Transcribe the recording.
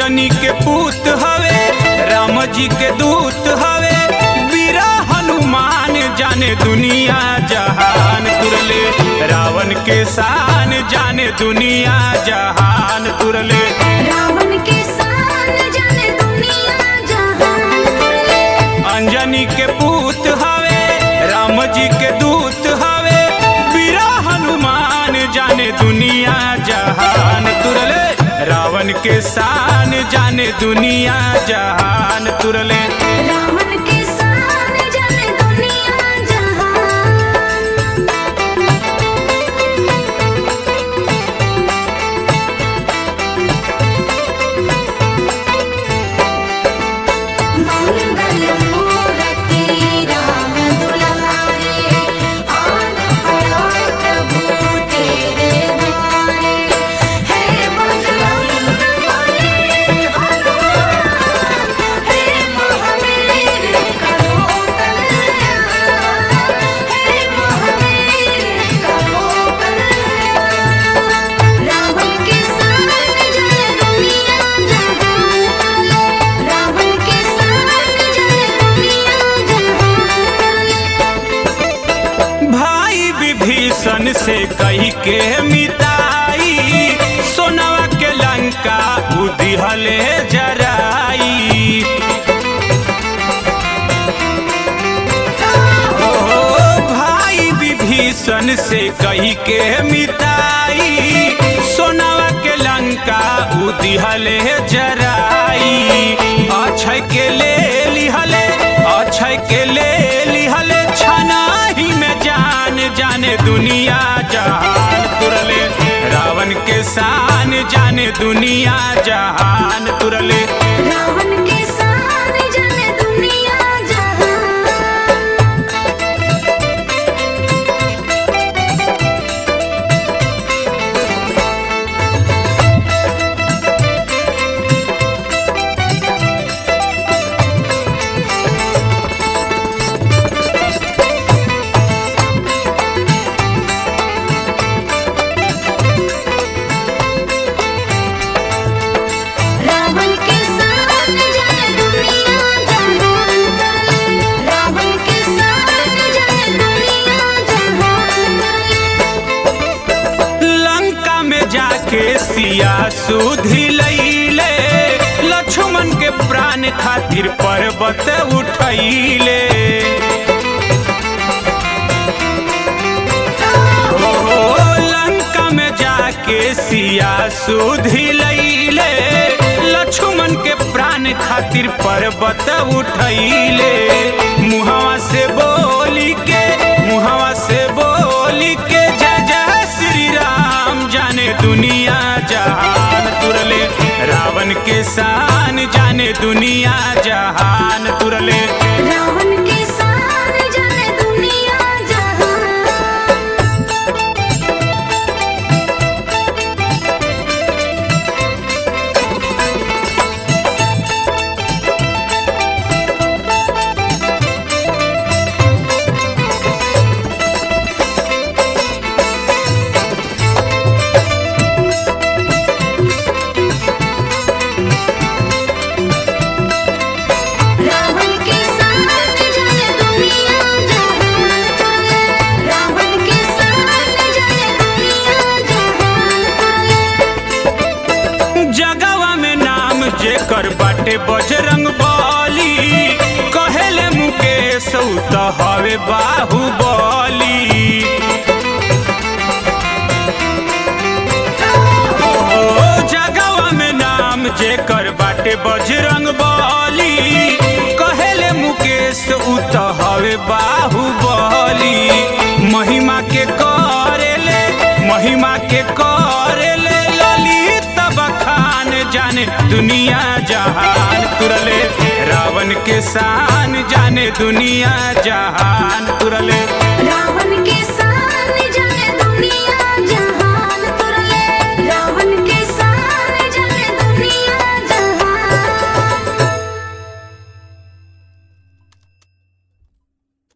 अंजनी के पूत हवे राम जी के दूत हवे बीरा हनुमान जाने दुनिया जहान तुरले रावण के शान जाने दुनिया जहान तुरले रावण के शान जाने दुनिया जहान तुरले अंजनी के पूत हवे राम जी के दूत हवे बीरा हनुमान जाने दुनिया जहान तुरले रावण के शान जाने दुनिया जहान तुरले रावण के शान जाने दुनिया जहान मंगल मूर्ति राम दुलारे आन पड़ो प्रभु तेरे द्वारे हे बजरंग बली हनुमान हे महावीर करो कल्याण हे महावीर करो कल्याण रावण के शान जाने दुनिया जहान रावण के शान जाने दुनिया जहान भाई विभीषण से कही के मिताई सोनवा के लंका उदिहले जराई ओ भाई विभीषण से कही के मिताई सोनवा के लंका उदिहले जराई अक्षय के ले लिहले अक्षय के ले लिहले छनाही में जान जाने दुनिया जहान तुरले रावण के शान जाने दुनिया जहान तुरले रावण के शान जाने दुनिया जहान रावण के शान जाने दुनिया जहान रावण के शान जाने दुनिया जहान लंका में जाके सिया सुधी लैले लक्ष्मण के प्राण खातिर पर्वत उठैले ओ लंका में जाके सिया सुधी लैले लक्ष्मण के प्राण खातिर पर्वत उठैले मुहवा से बोली के मुहवा से बोली के जय जय श्री राम जाने दुनिया जहान तुरले रावण के शान जाने दुनिया जहान तुरले रावण के शान जाने दुनिया जहान रावण के शान जाने दुनिया जहान रावण के शान जाने दुनिया जहान जगवा में नाम जेकर बाटे बजरंग बली कहेले मुकेश उ त हवे बाहुबली ओ जगवा में नाम जेकर बाटे बजरंग बली कहेले मुकेश उ त हवे बाहुबली महिमा के करेले महिमा के करेले ललित बखान जाने दुनिया जहान तुरले रावण के शान जाने दुनिया जहान तुरले